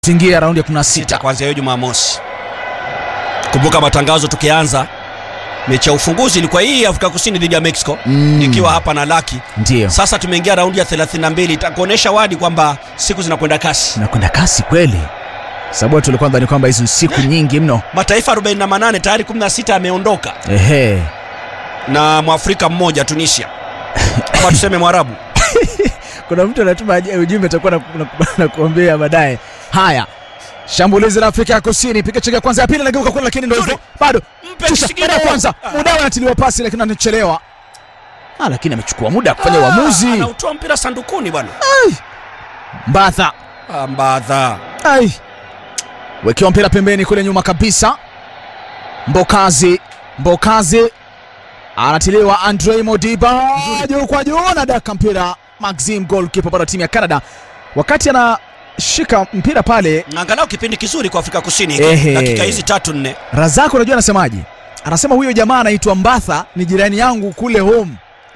tuingia raundi ya 16 kuanzia hiyo Jumamosi. Kumbuka matangazo tukianza mechi ya ufunguzi ilikuwa hii Afrika Kusini dhidi ya Mexico Mm. nikiwa hapa na Laki. ndio Sasa tumeingia raundi ya 32 itakuonesha wadi kwamba siku zinakwenda kasi. nakwenda kasi kweli sababu watu walikuwa nadhani kwamba hizo siku nyingi mno Mataifa 48 tayari 16 yameondoka ehe na Mwafrika mmoja Tunisia, ama tuseme Mwarabu. kuna mtu anatuma aje- ujumbe atakuwa na- na- na kuambia baadaye haya shambulizi la afrika ya kusini piga cheki ya kwanza ya pili nageuka kule lakini ndio hivyo bado Mpe Shusha, mshikilio. mara ya kwanza Ah. muda anatiliwa pasi lakini anachelewa ah, lakini amechukua muda kufanya uamuzi Ah, Anautoa mpira sandukuni bwana. mbadha Ah, Mbadha. ai wekiwa mpira pembeni kule nyuma kabisa mbokazi mbokazi anatiliwa andre modiba juu kwa juu na daka mpira maxim golkipa bado timu ya canada wakati anashika mpira pale Angalau kipindi kizuri kwa Afrika Kusini Ehe. dakika hizi tatu nne. razak unajua anasemaje anasema huyo jamaa anaitwa mbatha ni jirani yangu kule home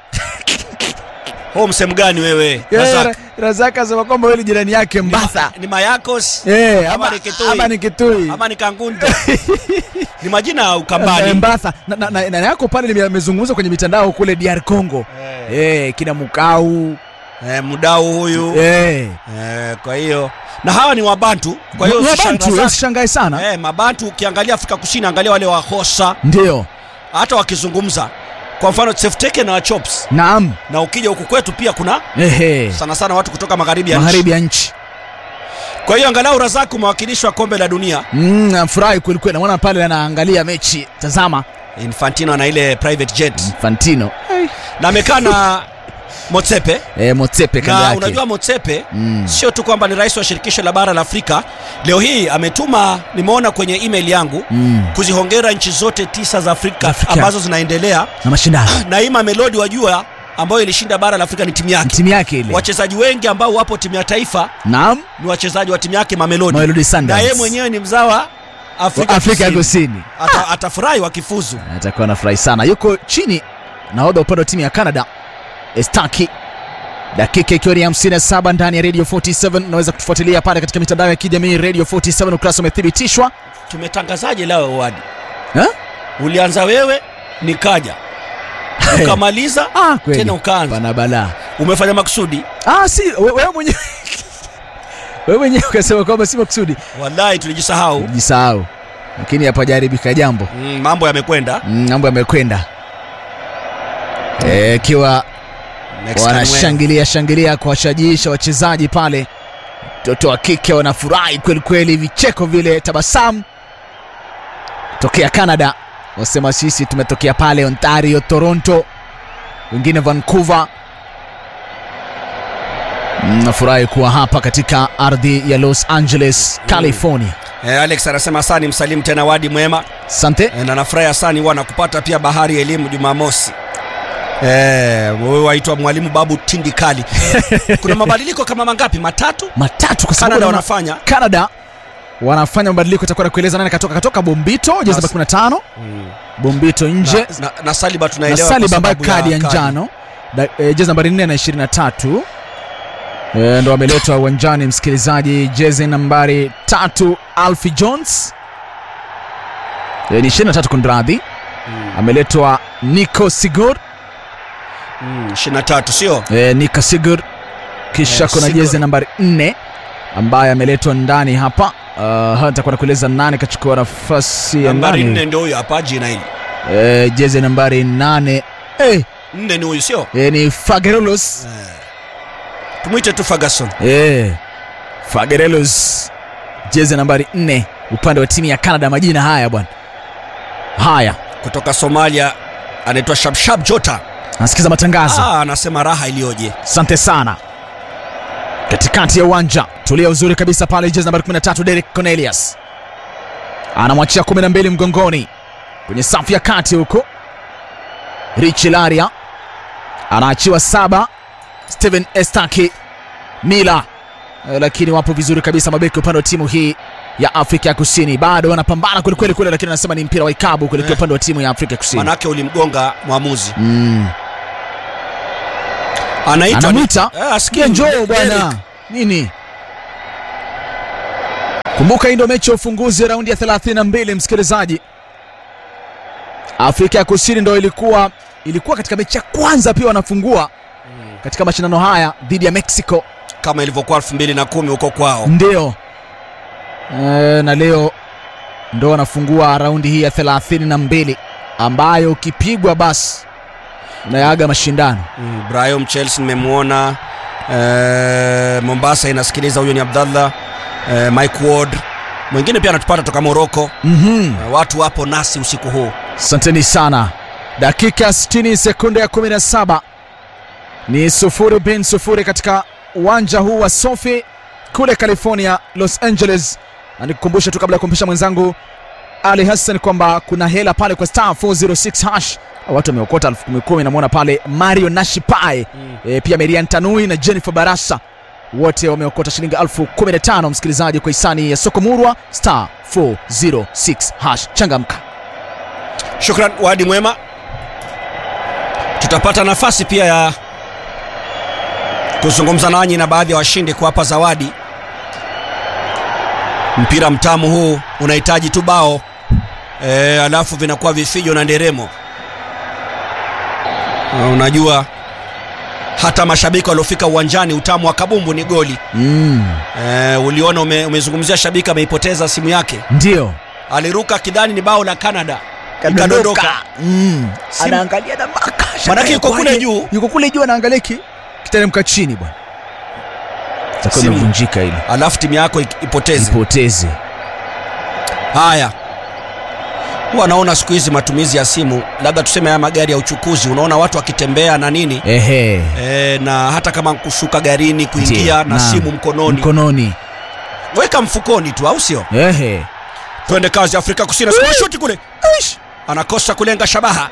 Home sehemu gani wewe? Eh, Razak? Ra- razak anasema kwamba wewe ni jirani yake Ni ma- mbatha Ni Mayakos Eh, ama ama, ni Kitui? ama ni kitui ama ni Kangundu. ni majina ya Eh, Ukambani. Mbatha na, na, na, na yako pale nime- amezungumza kwenye mitandao kule DR Congo eh, kina Mukau Eh, mdau huyu. eh. Eh, kwa hiyo na hawa ni Wabantu. Kwa hiyo Ni usishangae Wabantu, sana. usishangae sana Eh, Mabantu ukiangalia Afrika Kusini, angalia wale wa Hosa ndio hata wakizungumza, kwa mfano Tsefteke na Chops, naam na ukija huku kwetu pia kuna ehe sana sana watu kutoka magharibi ya nchi. magharibi ya nchi Kwa hiyo angalau Razak umewakilishwa kombe la dunia. mm, nafurahi kwelikweli namwona pale anaangalia mechi tazama Infantino ana ile private jet Fantino na amekaa na Motsepe eh, Motsepe kando na yake unajua Motsepe Mm. sio tu kwamba ni rais wa shirikisho la bara la Afrika. Leo hii ametuma, nimeona kwenye email yangu mm. kuzihongera nchi zote tisa za Afrika, Afrika. ambazo zinaendelea na mashindano na hii Mamelodi wajua, ambayo ilishinda bara la Afrika ni timu Ni yake. timu yake ile Wachezaji wengi ambao wapo timu ya taifa naam ni wachezaji wa timu yake Mamelodi, Mamelodi na Sundowns yeye mwenyewe ni mzawa Afrika, Wa Afrika ya Kusini. Kusini Ata, atafurahi wakifuzu. atakuwa anafurahi sana yuko chini nahodha upande wa timu ya canada estaki dakika ikiwa ni 57 ndani ya radio 47 unaweza kutufuatilia pale katika mitandao ya kijamii radio 47 ukurasa umethibitishwa Tumetangazaje leo wadi? Eh? Ulianza wewe nikaja ukamaliza ah, kweli. tena ukaanza. pana balaa Umefanya makusudi? ah, si we- wewe mwenyewe wewe mwenyewe ukasema kwamba si makusudi Wallahi tulijisahau. jisahau lakini hapajaribika jambo Mm, mambo yamekwenda. Mm, mambo yamekwenda Eh, ikiwa Next time wewe. wanashangilia shangilia kuwashajiisha wachezaji pale mtoto wa kike wanafurahi kweli kweli vicheko vile tabasamu tokea canada wasema sisi tumetokea pale ontario toronto wengine vancouver Mm, nafurahi kuwa hapa katika ardhi ya los angeles california Eh, Alex anasema asani msalimu tena wadi mwema sante eh, na nafurahi asani huwa nakupata pia bahari ya elimu Jumamosi. Eh, wewe waitwa mwalimu Babu Tindikali. Kuna mabadiliko kama mangapi? Matatu? matatu kwa sababu Canada naona- wanafanya. canada wanafanya mabadiliko itakuwa na kueleza nani katoka katoka bombito jezi namba 15 bombito nje Na, na, na Saliba na tunaelewa Saliba kwa ambayo sababu kadi ya njano Da- eh, jezi nambari 4 na 23 Eh, ndo ameletwa uwanjani msikilizaji jezi nambari tatu alfi jones Eh, ni 23 kundradhi ameletwa nico sigur Mm, 23 sio? eh, nico sigur kisha Eh, kuna Sigurd. jezi nambari 4 ambaye ameletwa ndani hapa uh, nitakuwa nakueleza nani kachukua nafasi ya Nambari nani 4 ndio huyo hapa jina hili. eh, jezi nambari 8 eh, 4 ni huyu sio? eh, ni fagerolos Tumuite tu Ferguson. Eh, Fagerelos jezi nambari 4 upande wa timu ya Canada. Majina haya bwana, haya Kutoka Somalia anaitwa Shabshab Jota. nasikiza matangazo. Ah, anasema raha iliyoje. Asante sana. Katikati ya uwanja tulia uzuri kabisa pale, jezi nambari 13 Derek Cornelius anamwachia 12 mgongoni kwenye safu ya kati huko. Richi Laria anaachiwa saba, Steven Estaki Mila Eh, lakini wapo vizuri kabisa mabeki upande wa timu hii ya Afrika ya Kusini, bado wanapambana kwelikweli kule, lakini anasema ni mpira wa ikabu kuelekea Eh. upande wa timu ya Afrika ya Kusini. Manake ulimgonga mwamuzi. Mm. Anaitwa Anamwita Eh, asikie Kia njoo Derek. bwana, nini Kumbuka hii ndio mechi ya ufunguzi ya raundi ya 32 msikilizaji. Afrika ya Kusini ndio ilikuwa ilikuwa katika mechi ya kwanza pia wanafungua katika mashindano haya dhidi ya Mexico. kama ilivyokuwa 2010 huko kwao. Ndio. E, na leo ndo wanafungua raundi hii ya 32 ambayo ukipigwa basi unayaaga mashindano. Mm, Brahim Chelsea nimemwona eh, Mombasa inasikiliza, huyo ni Abdallah eh, Mike Ward mwingine pia anatupata toka Morocco. Mhm. Eh, watu wapo nasi usiku huu. Asanteni sana. Dakika 60 sekunde ya 17 ni sufuri bin sufuri katika uwanja huu wa Sofi kule California, Los Angeles. Na nikukumbusha tu kabla ya kumpisha mwenzangu Ali Hassan kwamba kuna hela pale kwa star 406 hash. Watu wameokota elfu kumi kumi. Namwona pale Mario Nashipae e, pia Merian Tanui na Jennifer Barasa wote wameokota shilingi elfu kumi na tano msikilizaji, kwa hisani ya soko murwa star 406 hash. Changamka. Shukran, wadi mwema. Tutapata nafasi pia ya kuzungumza nanyi na baadhi ya washindi kuwapa zawadi. Mpira mtamu huu unahitaji tu bao e, alafu vinakuwa vifijo na nderemo. Na Unajua hata mashabiki waliofika uwanjani, utamu wa kabumbu ni goli. Mm. E, uliona ume, umezungumzia shabiki ameipoteza simu yake, Ndio. aliruka kidhani ni bao la Canada ikadondoka. Mm. Simu- Anaangalia na baka. Manake yuko kule juu. Yuko kule juu anaangalia ki kiteremka chini bwana. Itakuwa Simu. imevunjika ile. alafu timu yako ik- ipoteze. Ipoteze. Haya, huwa naona siku hizi matumizi ya simu, labda tuseme haya magari ya uchukuzi, unaona watu wakitembea na nini Ehe. e, na hata kama kushuka garini kuingia Ndio. na Naam. simu mkononi, Mkononi. weka mfukoni tu, au sio? Ehe. Twende kazi. Afrika Kusini sema shuti kule, Aish. anakosa kulenga shabaha.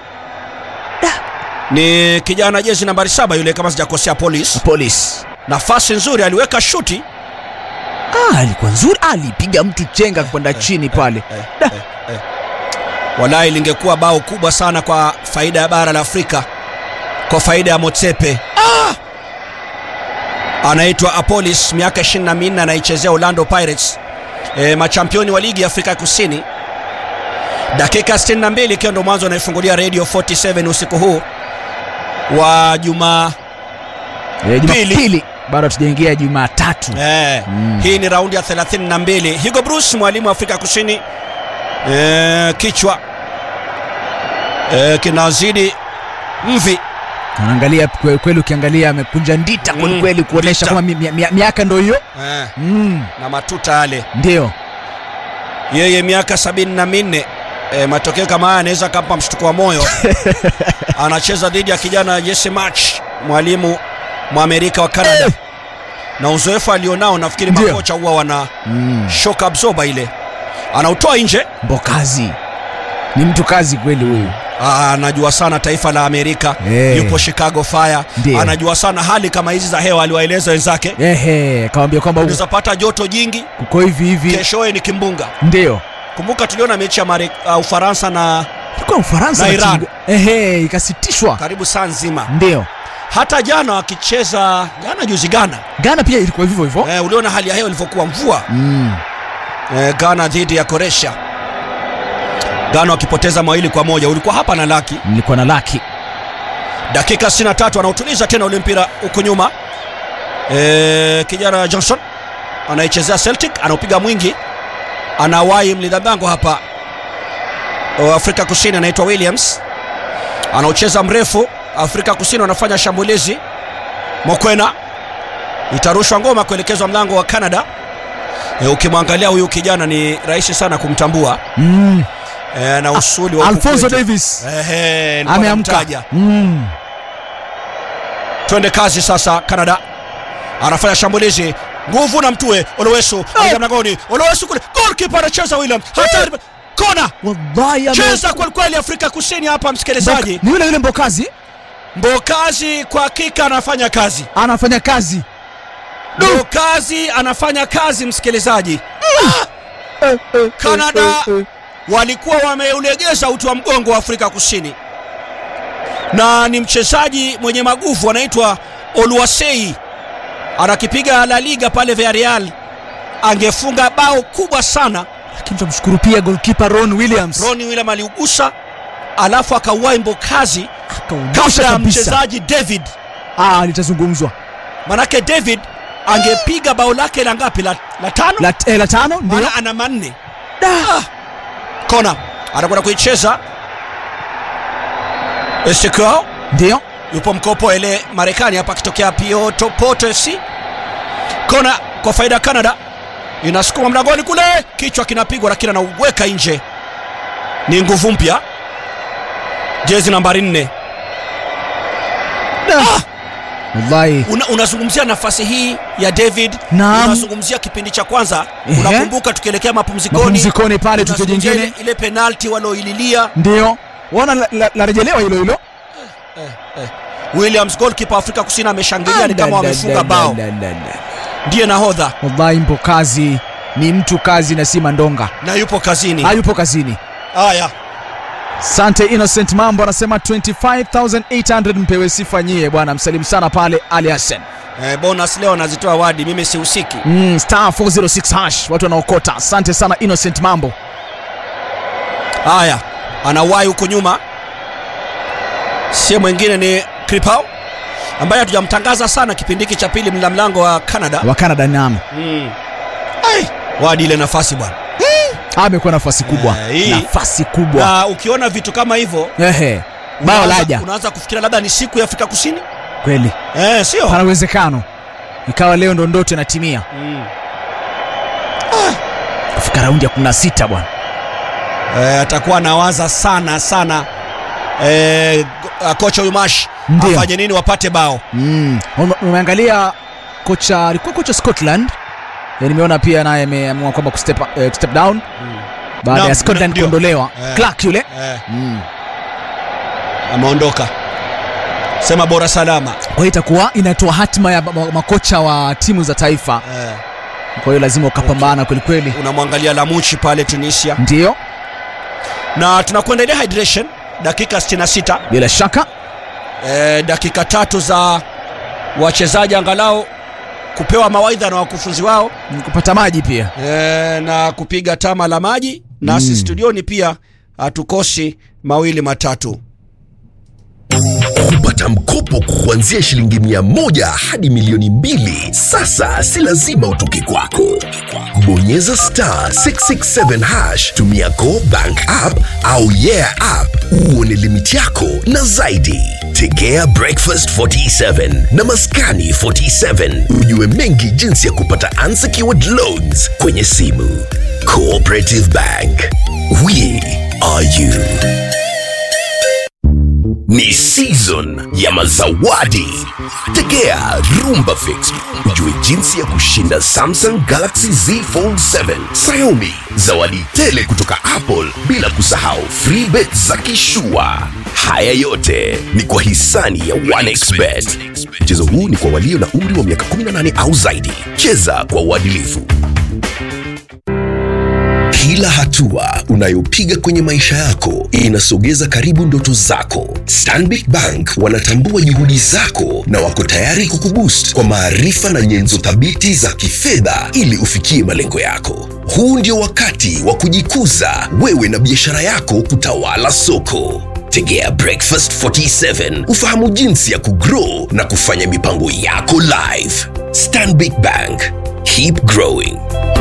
Ni kijana jezi nambari saba yule, kama sijakosea, Police. Police. Nafasi nzuri, aliweka shuti Ah, alikuwa nzuri. Alipiga mtu chenga kwenda chini pale. eh, eh, eh. Walai lingekuwa bao kubwa sana kwa faida ya bara la Afrika, kwa faida ya Motsepe. Ah! Anaitwa Apolis, miaka 24, anaichezea Orlando Pirates, e, machampioni wa ligi ya Afrika ya Kusini. Dakika 62 ikiwa ndo mwanzo anaifungulia Radio 47 usiku huu wa juma Eh, Pili. Jumapili. Bado hatujaingia Jumatatu. Eh, Mm. Hii ni raundi ya 32. Hugo Bruce mwalimu wa Afrika Kusini eh, kichwa eh, kinazidi mvi Anaangalia kwe- kweli, ukiangalia amekunja ndita kweli Mm, kweli, kuonesha ndita. kama mi- mi- mi- miaka ndio hiyo. eh, Mm. na matuta yale. Ndio. Yeye miaka sabini na minne eh, matokeo kama haya anaweza kampa mshtuko wa moyo. Anacheza dhidi ya kijana Jesse March, mwalimu Mwamerika wa Canada, na uzoefu alionao, nafikiri Ndio. makocha huwa wana Mm. shock absorber ile, anautoa nje Mbokazi ni mtu kazi kweli huyu. Ah, anajua sana taifa la Amerika Eh. yupo Chicago Fire Ndio. anajua sana hali kama hizi za hewa, aliwaeleza wenzake Ehe, kawambia kwamba huku unaweza pata joto jingi, kuko hivi hivi. keshoe ni kimbunga. Ndio Kumbuka tuliona mechi ya Mare, uh, Ufaransa na ilikuwa Ufaransa Na na Iran. timu- Ehe, ikasitishwa. karibu saa nzima. Ndio Hata jana wakicheza jana juzi Ghana, Ghana pia ilikuwa hivyo hivyo. eh, uliona hali ya hewa ilivyokuwa mvua Mm. eh, Ghana dhidi ya Croatia, Ghana wakipoteza mawili kwa moja. Ulikuwa hapa na laki Nilikuwa na laki dakika 63 anautuliza tena ule mpira huko nyuma e, kijana Johnson anaichezea Celtic anaupiga mwingi anawahi mlinda mlango hapa wa Afrika Kusini anaitwa Williams anaucheza mrefu Afrika Kusini wanafanya shambulizi Mokwena itarushwa ngoma kuelekezwa mlango wa Canada e, ukimwangalia huyu kijana ni rahisi sana kumtambua mm. e, na usuli wa huku Alfonso kwetu. Davis Ehe, nilikuwa ameamka. namtaja. Mm. twende kazi sasa canada anafanya shambulizi nguvu na mtue olowesu aingia mlangoni olowesu kule golkipa anacheza william hatari kona Wallahi ame- cheza kwelikweli afrika kusini hapa msikilizaji Mboka- ni yule yule Mbokazi mbokazi kwa hakika anafanya kazi anafanya kazi mbokazi anafanya kazi msikilizaji Canada walikuwa wameulegeza uti wa mgongo wa Afrika Kusini, na ni mchezaji mwenye maguvu anaitwa Oluwasei, anakipiga La Liga pale Villarreal angefunga bao kubwa sana. lakini tunamshukuru pia golkipa Ron Williams Ronnie William aliugusa, alafu akauwai mbokazi akaondosha kabla ya kabisa. mchezaji David, Ah, litazungumzwa manake David angepiga bao lake la ngapi? La, la tano, la, eh, la tano ndio maana ana manne. Da. Ah. Kona anakwenda kuicheza Ezekiel ndio yupo mkopo ele Marekani hapa akitokea Pioto Poto FC. Kona kwa faida ya Canada, inasukuma mlangoni kule, kichwa kinapigwa lakini anauweka nje. Ni nguvu mpya, jezi nambari nne. Ah, wallahi una, unazungumzia nafasi hii ya David, Naam. unazungumzia kipindi cha kwanza. Ehe. Unakumbuka tukielekea mapumzikoni, mapumzikoni pale tukio unazungumzia jingine ile, ile penalti waloililia ndio waona la- la- larejelewa hilo hilo Williams goalkeeper Afrika Kusini ameshangilia ni kama wamefunga bao, La, la, la, la. ndiye nahodha wallahi mpo kazi ni mtu kazi na si mandonga na yupo kazini. hayupo kazini Haya, Sante Innocent Mambo anasema 25800 mpewe sifa nyie bwana, msalimu sana pale Ali Hassan. eh, bonus leo anazitoa wadi, mimi sihusiki. Mm, star 406 hash watu wanaokota. Asante sana Innocent Mambo. Haya, anawahi huko nyuma, si mwingine ni Kripau ambaye hatujamtangaza sana kipindi hiki cha pili, mla mlango wa Canada. Wa Canada nam. Mm. Ai, wadi ile nafasi bwana, Amekuwa nafasi kubwa. Eh, hii- Nafasi kubwa. na ukiona vitu kama hivyo Ehe. Bao unaanza- laja. unaanza kufikiria labda ni siku ya Afrika Kusini Kweli. eh, sio Pana uwezekano. Ikawa leo ndo ndoto inatimia. mm. Kufika raundi ya 16 bwana. eh, atakuwa anawaza sana sana eh, go- kocha huyu Mash Ndio. afanye nini wapate bao Mm. Ume- Umeangalia kocha alikuwa kocha Scotland. Ya nimeona pia naye ameamua kwamba kustep, eh, kustep down baada Naam, ya Scotland ndio. kuondolewa. Eh. Clark yule. eh, Mm. ameondoka sema bora salama Kwa hiyo itakuwa inatoa hatima ya ma- makocha wa timu za taifa. eh, Kwa hiyo lazima ukapambana kweli kweli. unamwangalia Lamuchi pale Tunisia Ndio, na tunakwenda ile hydration dakika 66 bila shaka. eh, dakika tatu za wachezaji angalau kupewa mawaidha na wakufunzi wao Ni kupata maji pia. e, na kupiga tama la maji nasi Mm. studioni pia hatukosi mawili matatu kupata mkopo kuanzia shilingi mia moja hadi milioni mbili sasa si lazima utoke kwako bonyeza star 667 hash tumia go bank app au yeah app uone limiti yako na zaidi tegea breakfast 47 na maskani 47 ujue mengi jinsi ya kupata unsecured loans kwenye simu cooperative bank we are you ni season ya mazawadi tegea rumba fix ujue jinsi ya kushinda samsung galaxy z fold 7 xiaomi zawadi tele kutoka apple bila kusahau free bet za kishua haya yote ni kwa hisani ya 1xbet mchezo huu ni kwa walio na umri wa miaka 18 au zaidi cheza kwa uadilifu kila hatua unayopiga kwenye maisha yako inasogeza karibu ndoto zako. Stanbic Bank wanatambua juhudi zako na wako tayari kukuboost kwa maarifa na nyenzo thabiti za kifedha ili ufikie malengo yako. Huu ndio wakati wa kujikuza wewe na biashara yako kutawala soko. Tegea Breakfast 47 ufahamu jinsi ya kugrow na kufanya mipango yako live. Stanbic Bank, keep growing.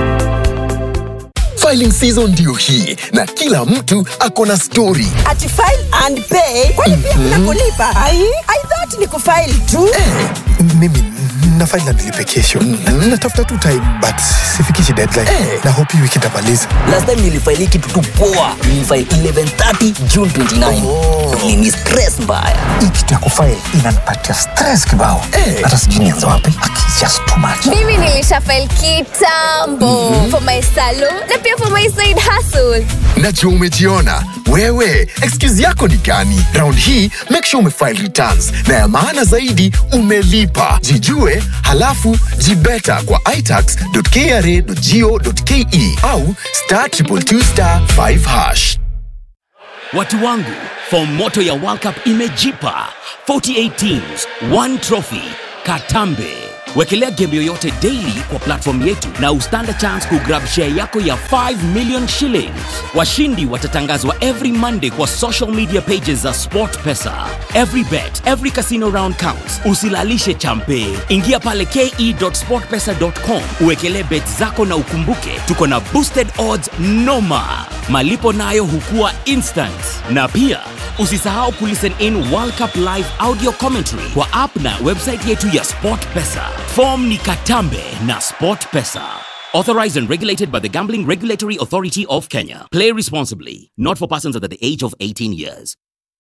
Filing season ndio hii na kila mtu ako na story. Ati file and pay kwani pia kuna kulipa? Ai, I thought ni kufile tu. Eh, mimi na file na nilipe kesho. Na- Natafuta tu time but sifikishi deadline. Na hope hii wiki nitamaliza. last time nilifaili kitu tu poa nilifaili 1130 june 29 Oh. nini stress mbaya Hii kitu ya kufile inanipatia stress kibao. Hata sijui nianze wapi. It's just too much. mimi nilisha file kitambo for my salon na pia for my side hustle Najua umejiona wewe, excuse yako ni gani? Round hii make sure umefile returns na ya maana zaidi umelipa. Jijue halafu jibeta kwa itax.kra.go.ke au star triple two star 5 hash. Watu wangu, fomu moto ya World Cup imejipa 48 teams, one trophy, Katambe. wekelea game yoyote daily kwa platform yetu na ustand a chance kugrab share yako ya 5 million shillings washindi watatangazwa every monday kwa social media pages za sportpesa every bet every casino round counts usilalishe champe ingia pale ke.sportpesa.com uwekelee bet zako na ukumbuke tuko na boosted odds noma malipo nayo hukua instant na pia usisahau kulisten in world cup live audio commentary kwa app na website yetu ya sportpesa fom ni katambe na sportpesa authorized and regulated by the gambling regulatory authority of kenya play responsibly not for persons under the age of 18 years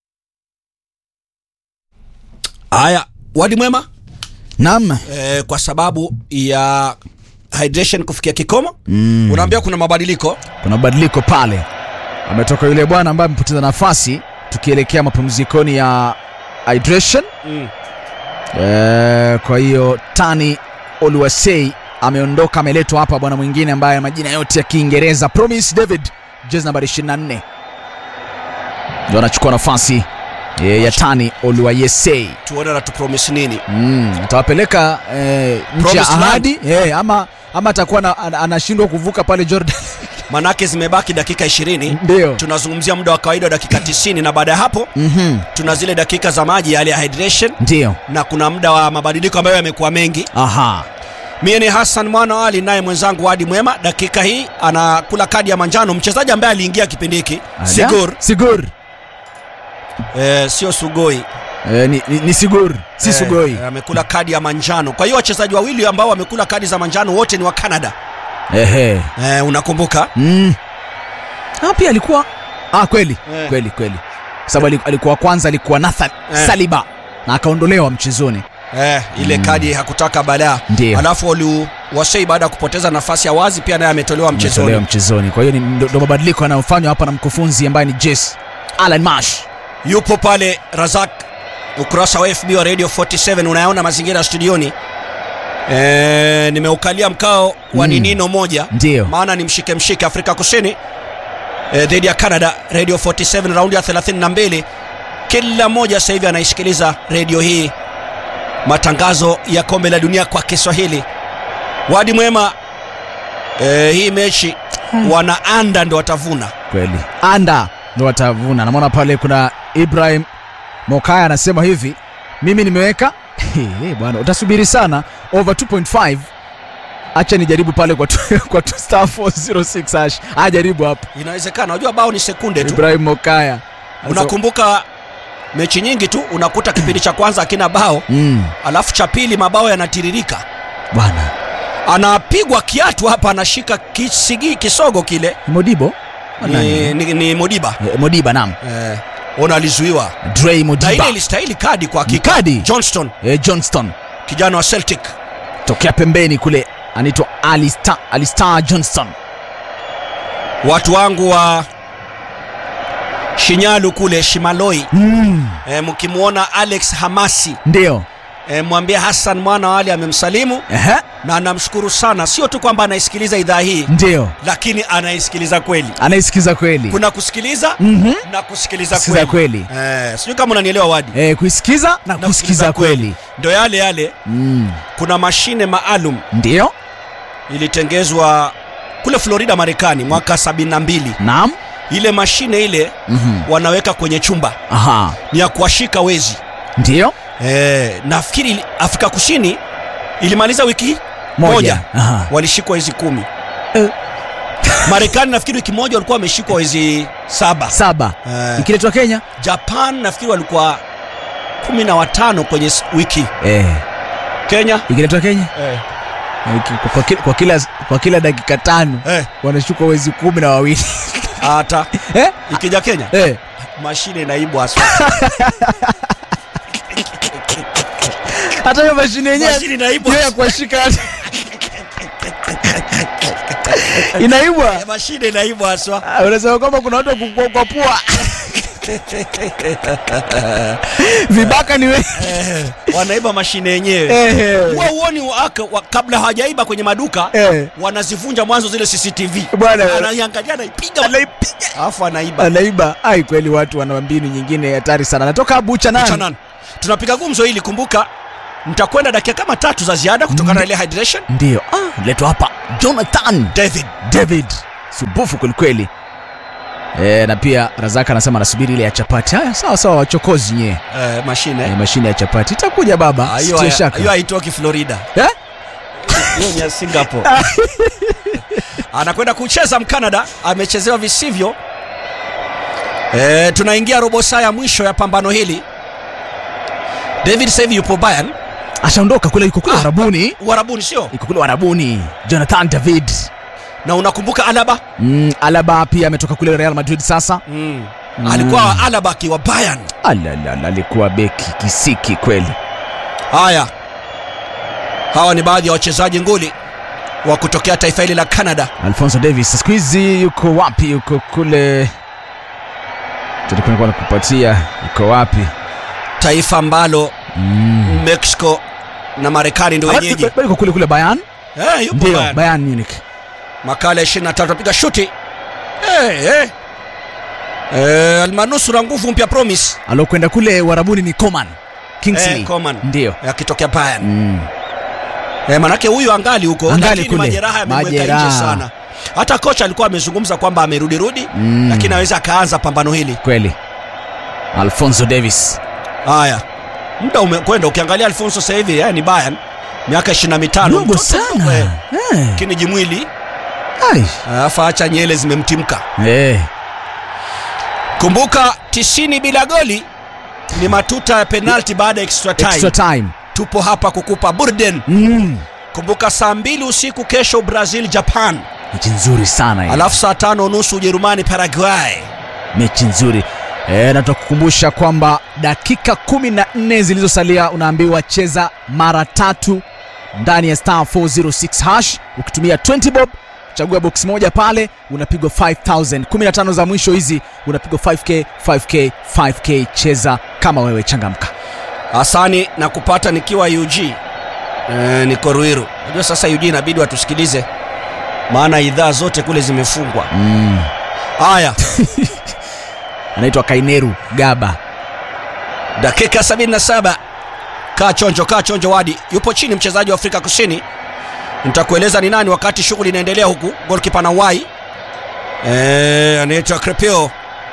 haya wadi mwema Naam. eh, kwa sababu ya hydration kufikia kikomo mm. unaambia kuna mabadiliko kuna mabadiliko pale ametoka yule bwana ambaye amepoteza nafasi tukielekea mapumzikoni ya hydration Mm. e, kwa hiyo tani oluwasei ameondoka ameletwa hapa bwana mwingine ambaye majina yote ya kiingereza promise david jezi nambari 24 ndio anachukua nafasi e, ya tani oluwayesei tuone anatupromise nini mm, atawapeleka e, nchi ya Promised land. ahadi e, ama ama atakuwa na- ana- anashindwa kuvuka pale jordan manake zimebaki dakika 20 ndio tunazungumzia muda wa kawaida wa dakika 90 na baada ya hapo Mhm, tuna zile dakika za maji yale ya hydration ndio na kuna muda wa mabadiliko ambayo yamekuwa mengi aha mie ni hassan mwana ali naye mwenzangu wadi mwema dakika hii anakula kadi ya manjano mchezaji ambaye aliingia kipindi hiki sigur sigur eh, sio sugoi e, ni, ni, ni sigur si Eh, sugoi eh, amekula kadi ya manjano kwa hiyo wachezaji wawili ambao wamekula kadi za manjano wote ni wa canada ehe eh, unakumbuka mm. ah, pia alikuwa ah, kweli Eh. kweli kweli sababu ali- alikuwa kwanza alikuwa nathan Eh. saliba na akaondolewa mchezoni eh, ile Mm. kadi hakutaka balaa Ndio. alafu waliu wasei baada ya kupoteza nafasi ya wazi pia naye ametolewa ametolewa mchezoni mchezoni kwa hiyo ni- ndo ndo mabadiliko yanayofanywa hapa na mkufunzi ambaye ni jes alan mash yupo pale razak ukurasa wa fb wa radio 47 unayaona mazingira ya studioni e, nimeukalia mkao wa Mm. ninino moja Ndio. maana ni mshike mshike afrika kusini e, dhidi ya canada radio 47 raundi ya 32 kila mmoja sasa hivi anaisikiliza redio hii matangazo ya kombe la dunia kwa kiswahili wadi mwema e, hii mechi wana anda ndo watavuna kweli anda ndo watavuna namwona pale kuna ibrahim mokaya anasema hivi mimi nimeweka Hey, bwana utasubiri sana over 2.5 acha nijaribu pale kwa, tu- kwa tu star 406 hash ajaribu hapo inawezekana unajua bao ni sekunde tu ibrahim mokaya unakumbuka mechi nyingi tu unakuta kipindi cha kwanza akina bao mm, alafu cha pili mabao yanatiririka bwana anapigwa kiatu hapa anashika kisigi kisogo kile modibo ni, ni, ni modiba Eh, modiba nam eh, ona alizuiwa Dre na ile modiba ilistahili kadi kwa Ni hakika kadi? johnston eh, johnston kijana wa celtic tokea pembeni kule anaitwa alistar alistar johnston watu wangu wa shinyalu kule shimaloi mm, eh, mkimwona alex hamasi ndio eh, mwambie hassan mwana wali amemsalimu Ehe, na anamshukuru sana sio tu kwamba anaisikiliza idhaa hii ndio lakini anaisikiliza kweli anaisikiza kweli kuna kusikiliza Mhm. na kusikiliza Kusikiza kweli, kweli Eh, sijui kama unanielewa wadi eh, kuisikiza na Na kusikiza kusikiza kweli ndo yale yale mm, kuna mashine maalum ndio ilitengezwa kule florida marekani mwaka 72 naam ile mashine ile Mhm. wanaweka kwenye chumba aha ni ya kuwashika wezi ndio eh, nafikiri ili- afrika kusini ilimaliza wiki Moja. moja, Aha. walishikwa wezi kumi Eh. marekani nafikiri wiki moja walikuwa wameshikwa wezi saba saba Eh. ikiletwa kenya japan nafikiri walikuwa kumi na watano kwenye s- wiki eh, kenya ikiletwa kenya eh. eh, ki- kwa, kila, kwa, kila, kwa kila dakika tano Eh. wanashukwa wezi kumi na wawili hata eh? ikija kenya eh. mashine inaibwa aswa hata hiyo mashine yenyewe Mashine inaibwa. hiyo ya kuwashika inaibwa mashine inaibwa haswa Ah, unasema kwamba kuna watu wa kukua kwa pua vibaka ni we wanaiba mashine yenyewe Eh. huwa uoni waka- wa- kabla hawajaiba kwenye maduka Eh. wanazivunja mwanzo zile cctv Bwana. anaiangalia anaipiga alafu anaiba anaiba ai kweli watu wana mbinu nyingine hatari sana natoka bucha nani Chanan. tunapiga gumzo hili kumbuka mtakwenda dakika kama tatu za ziada kutokana na ile hydration ndio ah, letwa hapa jonathan david david subufu kwelikweli e, na pia razaka anasema anasubiri ile ya chapati haya sawa sawa wachokozi nyee eh, mashine e, mashine ya chapati itakuja baba Ah, hiyo sitie haya- hiyo shaka haitoki florida Eh? hiyo ni ya singapore anakwenda kucheza mcanada amechezewa visivyo e, tunaingia robo saa ya mwisho ya pambano hili david sasa hivi yupo bayern ashaondoka kule yuko kule Ah. warabuni uharabuni sio yuko kule warabuni jonathan david na unakumbuka alaba mm, alaba pia ametoka kule real madrid sasa mm. alikuwa alaba akiwa bayern alalala alikuwa beki kisiki kweli haya hawa ni baadhi ya wachezaji nguli wa kutokea taifa hili la canada alfonso davis siku hizi yuko wapi yuko kule tulikuwa na kupatia yuko wapi taifa ambalo mm. mexico na marekani ndio wenyeji Bado yuko kule kule bayan Eh, yupo ndio Bayern. bayan munich makala ya 23 apiga shuti hey, hey. Eh, almanusura nguvu mpya promise alokwenda kule warabuni ni coman kingsley Eh, Coman. ndio akitokea Bayern mm. eh, manake huyu angali huko Angali lakini kule. majeraha yamemweka Majeraha. nje sana hata kocha alikuwa amezungumza kwamba amerudirudi Mm. lakini aweza akaanza pambano hili kweli alfonso davis haya muda umekwenda ukiangalia alfonso sasa hivi eh, ni Bayern miaka 25 dogo mtoto mdogo, sana eh, Eh, lakini jimwili ai. alafu acha nyele zimemtimka Eh, kumbuka 90 bila goli ni matuta ya penalti baada ya extra time. extra time tupo hapa kukupa burden mm. kumbuka saa mbili usiku kesho brazil japan mechi nzuri sana hii. alafu saa tano nusu ujerumani paraguay mechi nzuri e, na tutakukumbusha kwamba dakika kumi na nne zilizosalia unaambiwa cheza mara tatu ndani ya star 406 hash ukitumia 20 bob chagua box moja pale unapigwa 5000 15 za mwisho hizi unapigwa 5k 5k 5k cheza kama wewe changamka hasani na kupata nikiwa ug e, niko ruiru najua sasa ug inabidi watusikilize maana idhaa zote kule zimefungwa mm. haya anaitwa kaineru gaba dakika 77 kaa chonjo kaa chonjo wadi yupo chini mchezaji wa afrika kusini nitakueleza ni nani wakati shughuli inaendelea huku golkipa na wai e, anaitwa crepeo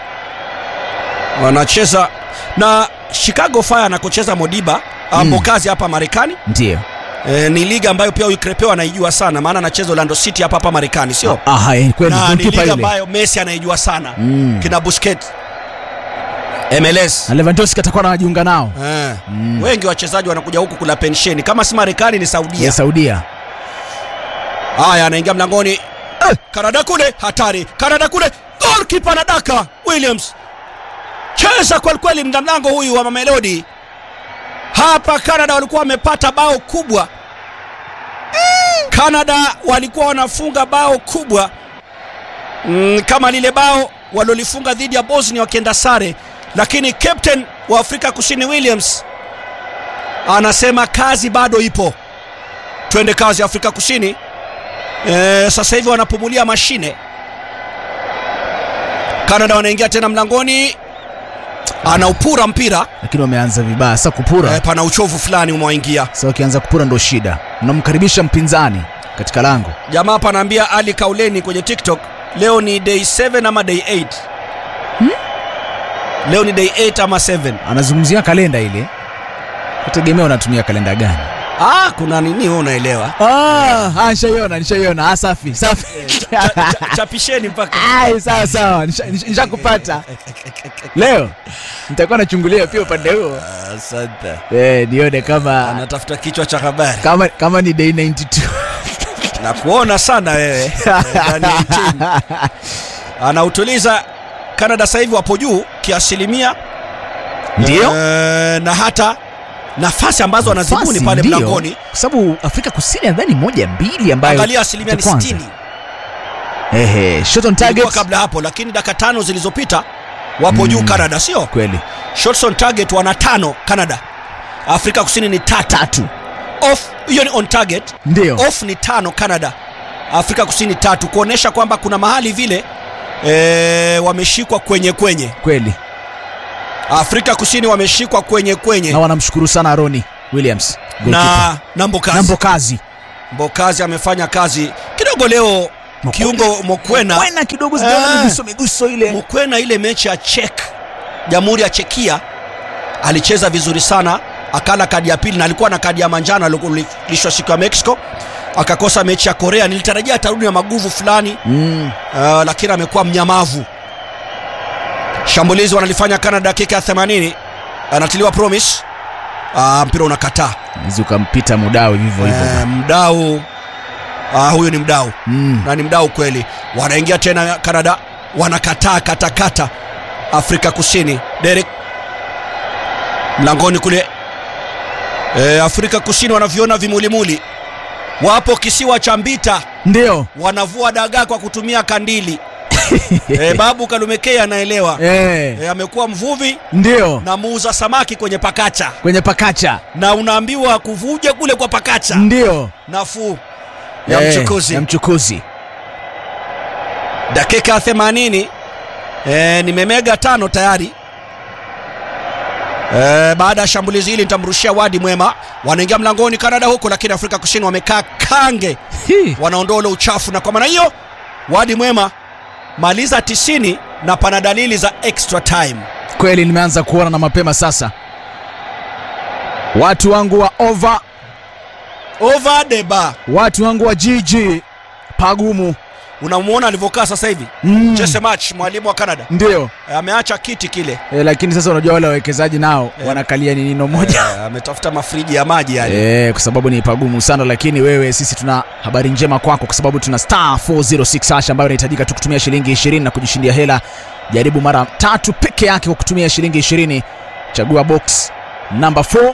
wanacheza na chicago fire anakocheza modiba mm. mokazi hapa marekani ndio e, ni liga ambayo pia huyu crepeo anaijua sana maana anacheza orlando city hapa hapa marekani sio aha eh, kweli na ni goalkeeper liga ile ambayo messi anaijua sana Mm. kina busket mls na lewandowski atakuwa anajiunga nao Eh. Mm. wengi wachezaji wanakuja huku kula pensheni kama si marekani ni saudia ya saudia haya anaingia mlangoni eh, kanada kule hatari kanada kule golkipa na daka williams cheza kwelikweli mda mlango huyu wa mamelodi hapa canada walikuwa wamepata bao kubwa canada walikuwa wanafunga bao kubwa mm, kama lile bao walilolifunga dhidi ya bosnia wakienda sare lakini captain wa afrika kusini williams anasema kazi bado ipo twende kazi afrika kusini e, sasa hivi wanapumulia mashine canada wanaingia tena mlangoni anaupura mpira lakini wameanza vibaya sasa kupura e, pana uchovu fulani umewaingia sasa wakianza kupura ndo shida mnamkaribisha mpinzani katika lango jamaa hapa anaambia ali kauleni kwenye tiktok leo ni day 7 ama day 8 leo ni day 8 ama 7 anazungumzia kalenda ile kutegemea unatumia kalenda gani ah, kuna nini wewe unaelewa ah, ah, nishaiona nishaiona ah, safi safi Cha- cha- chapisheni mpaka Ai, sawa sawa nisha- nisha- nishakupata leo nitakuwa nachungulia pia upande huo asante eh, nione kama anatafuta kichwa cha habari kama kama ni day 92 na kuona sana wewe Eh, ndani ya 18. anautuliza canada sasa hivi wapo juu kiasilimia ndio Eh, na hata nafasi ambazo wanazibuni Nafasi, pale ndio. mlangoni kwa sababu afrika kusini nadhani moja mbili ambayo angalia asilimia ni ya kwanza. 60 ehe shot on ilikuwa target kabla hapo lakini dakika tano zilizopita wapo juu canada sio kweli shots on target wana tano canada afrika kusini ni tatu tatu off hiyo ni on target ndio off ni tano canada afrika kusini tatu kuonyesha kwamba kuna mahali vile e, wameshikwa kwenye kwenye kweli afrika kusini wameshikwa kwenye kwenye na wanamshukuru sana roni williams na na Mbokazi. na Mbokazi Mbokazi amefanya kazi kidogo leo. Kiungo Mokwena Mokwena kidogo zijaona Ah. miguso miguso ile Mokwena ile mechi ya Czech, Jamhuri ya Chekia alicheza vizuri sana, akala kadi ya pili na alikuwa na kadi ya manjano alilishwa siku ya Mexico, akakosa mechi ya Korea. Nilitarajia atarudi na maguvu fulani mm. uh, lakini amekuwa mnyamavu. Shambulizi wanalifanya Canada dakika ya 80, anatiliwa promise. Uh, mpira unakataa. Hizi ukampita mudao hivyo hivyo Eh, mdau uh, huyu ni mdau mm. na ni mdau kweli. Wanaingia tena Canada, wanakataa katakata. Afrika Kusini, Derek mlangoni kule. E, Afrika Kusini wanaviona vimulimuli, wapo kisiwa cha Mbita, ndio wanavua dagaa kwa kutumia kandili. e, babu Kalumekei anaelewa eh, e, amekuwa mvuvi ndio na muuza samaki kwenye pakacha, kwenye pakacha na unaambiwa kuvuje kule kwa pakacha ndio nafuu ya Eh, mchukuzi. ya mchukuzi dakika 80 e, nimemega tano tayari e, baada ya shambulizi hili nitamrushia wadi mwema wanaingia mlangoni Canada huko lakini Afrika Kusini wamekaa kange Hi. wanaondoa ule uchafu na kwa maana hiyo wadi mwema maliza 90 na pana dalili za extra time kweli nimeanza kuona na mapema sasa watu wangu wa over over the bar watu wangu wa GG pagumu unamwona alivyokaa sasa hivi mm. Jesse March mwalimu wa Canada ndio e, ameacha kiti kile e, lakini sasa unajua wale wawekezaji nao Eh. wanakalia ni nino moja e, ametafuta mafriji ya maji yale e, kwa sababu ni pagumu sana lakini wewe sisi tuna habari njema kwako kwa sababu tuna star 406 hash ambayo inahitajika tu kutumia shilingi 20 na kujishindia hela jaribu mara tatu peke yake kwa kutumia shilingi 20 chagua box namba 4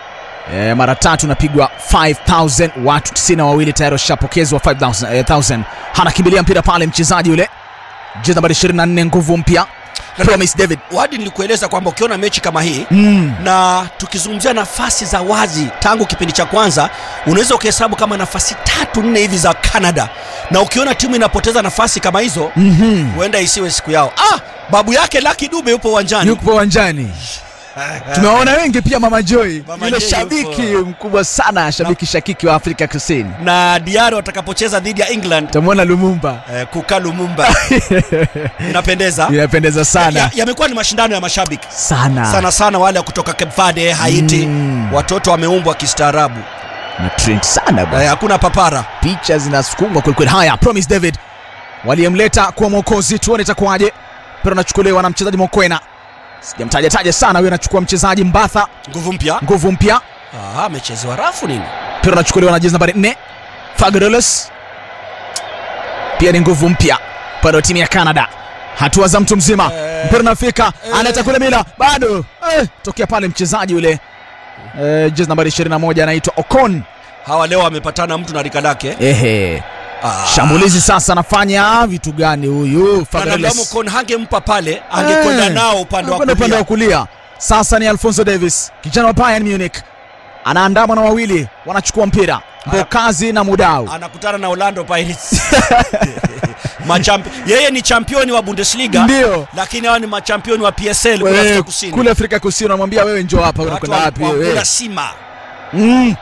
E, mara tatu napigwa 5000 watu 92 wawili tayari washapokezwa 5000 eh, 1000. anakimbilia mpira pale mchezaji yule jezi nambari 24 nguvu mpya Promise David wadi nilikueleza kwamba ukiona mechi kama hii mm. na tukizungumzia nafasi za wazi tangu kipindi cha kwanza unaweza ukahesabu kama nafasi tatu nne hivi za canada na ukiona timu inapoteza nafasi kama hizo mm-hmm. huenda isiwe siku yao ah, babu yake laki dube yupo uwanjani yupo uwanjani tumewaona wengi pia mama joy Mama yule Joy shabiki yupo. mkubwa sana shabiki shakiki wa afrika kusini na diari watakapocheza dhidi ya england tamwona lumumba eh, kuka lumumba inapendeza inapendeza sana Ya- yamekuwa ni mashindano ya mashabiki sana, sana sana wale wa kutoka cape verde haiti Mm. watoto wameumbwa kistaarabu na trend sana bwana eh, hakuna papara picha zinasukumwa kwelikweli haya promise david waliyemleta kuwa mwokozi tuone itakuwaje mpira unachukuliwa na mchezaji mokwena sijamtaja taja sana huyo anachukua mchezaji mbatha nguvu mpya nguvu mpya Ah, amechezewa rafu nini mpira unachukuliwa na jezi nambari 4 fagreles pia ni nguvu mpya upande wa timu ya canada hatua za mtu mzima Eh. mpira unafika Eh. analeta kule mila bado eh, tokea pale mchezaji yule eh, jezi nambari 21 anaitwa okon hawa leo wamepatana mtu na rika lake ehe Ah. shambulizi sasa anafanya vitu gani huyu Wanadamu Fabregas? kon hangempa pale angekwenda Eh. nao upande wa Anakwenda upande wa kulia kulia sasa ni alfonso davis kijana wa bayern munich anaandamwa na wawili wanachukua mpira mbokazi na mudau anakutana na Orlando Pirates Machampi... yeye ni championi wa Bundesliga ndio lakini hawa ni machampioni wa PSL kule Wewe, Afrika Kusini kule afrika kusini unamwambia wewe njoo hapa Watu unakwenda wa- wapi wa wewe kula sima mm.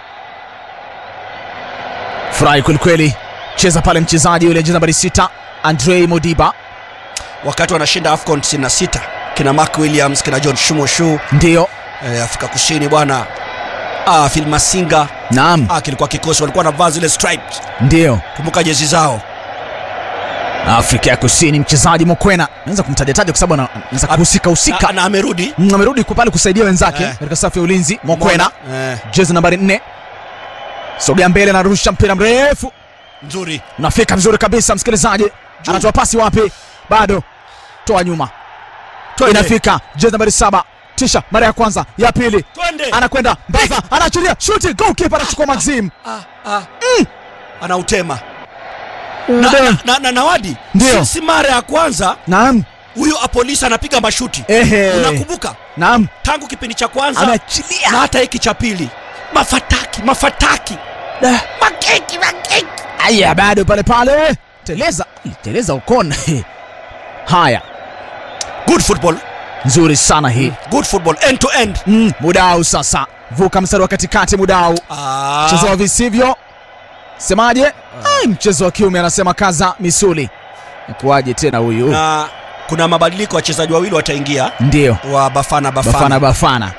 furahi kwelikweli cheza pale mchezaji yule jezi nambari sita andrei modiba wakati wanashinda AFCON 96 kina Mark Williams kina John Shumoshu ndio eh, Afrika Kusini bwana ah, Phil Masinga naam ah, kilikuwa kikosi walikuwa wanavaa zile stripes ndio kumbuka jezi zao afrika ya kusini mchezaji mokwena naweza kumtajataja kwa sababu ana- anaweza kuhusika husika na, na amerudi Mm, amerudi kwa pale kusaidia wenzake Eh. katika safu ya ulinzi mokwena eh, jezi nambari 4 sogea mbele narusha mpira mrefu nzuri unafika vizuri kabisa msikilizaji anatoa pasi wapi bado toa nyuma Twende. inafika jezi nambari saba tisha mara ya kwanza ya pili twende anakwenda mbava anaachilia shuti goalkeeper anachukua maxim ah, ah. anautema na, na, na, na, nawadi Ndio. si, si mara ya kwanza naam huyo apolisi anapiga mashuti ehe unakumbuka naam tangu kipindi cha kwanza ameachilia na hata hiki cha pili mafataki mafataki Da. makeki makeki aya bado pale pale teleza teleza ukona haya good football nzuri sana hii good football end to end mm, mudau sasa vuka mstari wa katikati mudau Ah, mchezo wa visivyo semaje Ai, mchezo wa kiume anasema kaza misuli kuwaje tena huyu na kuna mabadiliko wachezaji wawili wataingia ndio wa Bafana Bafana, bafana bafana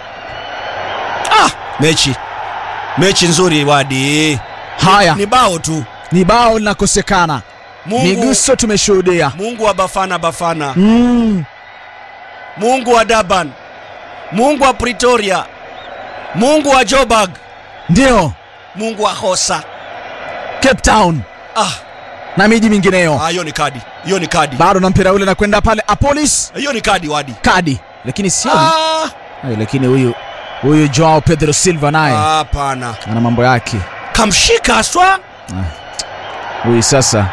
Ah, mechi mechi nzuri wadi haya ni bao tu ni bao linakosekana Mungu, miguso tumeshuhudia Mungu wa Bafana Bafana mm. Mungu wa Durban Mungu wa Pretoria Mungu wa Joburg ndio Mungu wa Hosa cape town ah, na miji mingineyo ah, hiyo ni kadi hiyo ni kadi bado na mpira ule nakwenda pale apolis hiyo ni kadi wadi kadi lakini sio Ah, Ai, lakini huyu huyu joao pedro silva naye hapana ana mambo yake kamshika haswa huyu sasa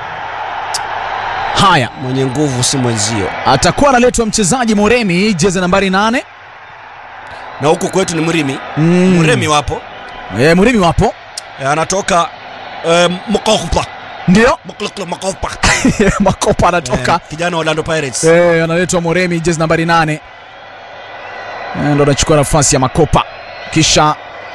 haya mwenye nguvu si mwenzio atakuwa analetwa mchezaji moremi jezi nambari nane na huku kwetu ni mrimi mm. mremi wapo e, murimi wapo e, anatoka e, mkopa ndio mkopa makopa anatoka Eh, kijana wa Orlando Pirates Eh, analetwa Moremi jezi nambari nane Eh, ndo anachukua nafasi ya Makopa, kisha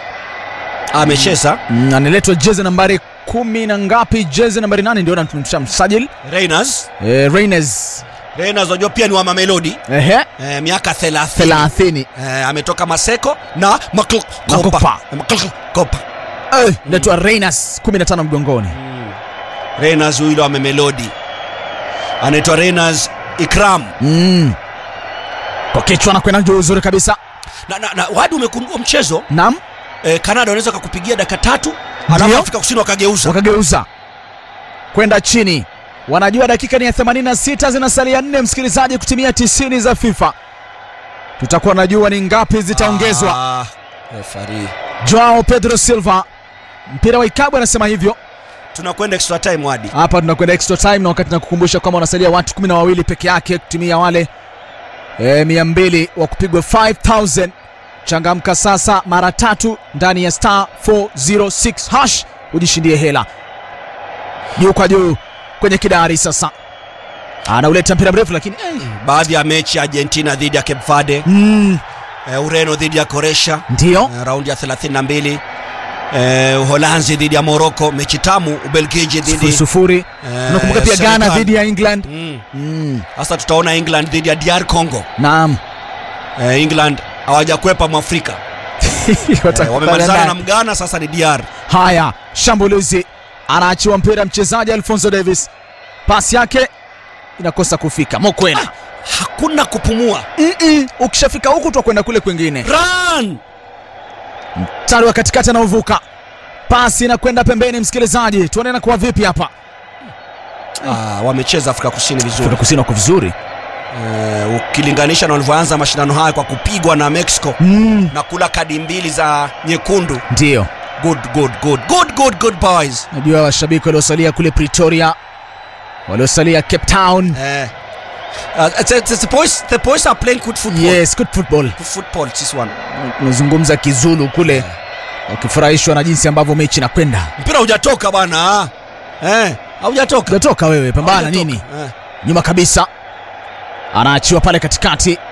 amecheza mm, analetwa jezi nambari kumi na ngapi, jezi nambari nane ndio anamtumsha msajili Reyners eh, Reines Reyners wajua pia ni wa Mamelodi ehe, e, miaka 30 thelathini e, ametoka Maseko na Makopa. Makopa Makopa eh, letwa Reines 15 mgongoni Reyners huyo wa Mamelodi anaitwa Reyners Ikram mm. kwa kichwa anakwenda juu uzuri kabisa. na, na, na wadi umekundua mchezo Naam, e, Canada wanaweza kakupigia dakika tatu Ndio. alafu Afrika Kusini wakageuza wakageuza kwenda chini. Wanajua dakika ni ya 86 zinasalia nne, msikilizaji, kutimia 90 za FIFA. Tutakuwa najua ni ngapi zitaongezwa. Ah, referee. Joao Pedro Silva, mpira wa ikabu anasema hivyo. tunakwenda extra time wadi Hapa tunakwenda extra time, na wakati nakukumbusha kwamba wanasalia watu kumi na wawili peke yake kutimia wale e, mia mbili wa kupigwa 5000 changamka sasa mara tatu ndani ya star 406 hash ujishindie hela juu kwa juu kwenye kidari sasa anauleta mpira mrefu lakini eh, baadhi ya mechi Argentina dhidi ya Cape Verde mm, e, Ureno dhidi ya Croatia ndio e, raundi ya 32 e, Uholanzi dhidi ya Morocco mechi tamu Ubelgiji sufuri dhidi sufuri eh, unakumbuka pia Ghana Senegal. dhidi ya England Mm. mm, Sasa tutaona England dhidi ya DR Congo naam e, England hawajakwepa Mwafrika e, Watakutana wamemalizana ndani. na Mgana sasa ni DR Haya, shambulizi, anaachiwa mpira mchezaji Alfonso Davis, pasi yake inakosa kufika. Mokwena hakuna kupumua Mm-mm. ukishafika huku twakwenda kule kwingine. run Mstari wa katikati anaovuka, pasi inakwenda pembeni. Msikilizaji, tuone na kuwa vipi hapa. ah, wamecheza Afrika Kusini vizuri Afrika Kusini wako vizuri e, ukilinganisha na walivyoanza mashindano haya kwa kupigwa na Mexico mm. na kula kadi mbili za nyekundu Ndio good good good good good good boys najua washabiki waliosalia kule Pretoria, waliosalia Cape Town. Eh. Uh, it's, it's, the boys the boys are playing good football. Yes, good football. Good football this one. Unazungumza Kizulu kule, wakifurahishwa na jinsi ambavyo mechi inakwenda. Mpira hujatoka bwana. Eh, haujatoka. Utatoka wewe, pambana Haujatoka. nini? Eh. nyuma kabisa anaachiwa pale katikati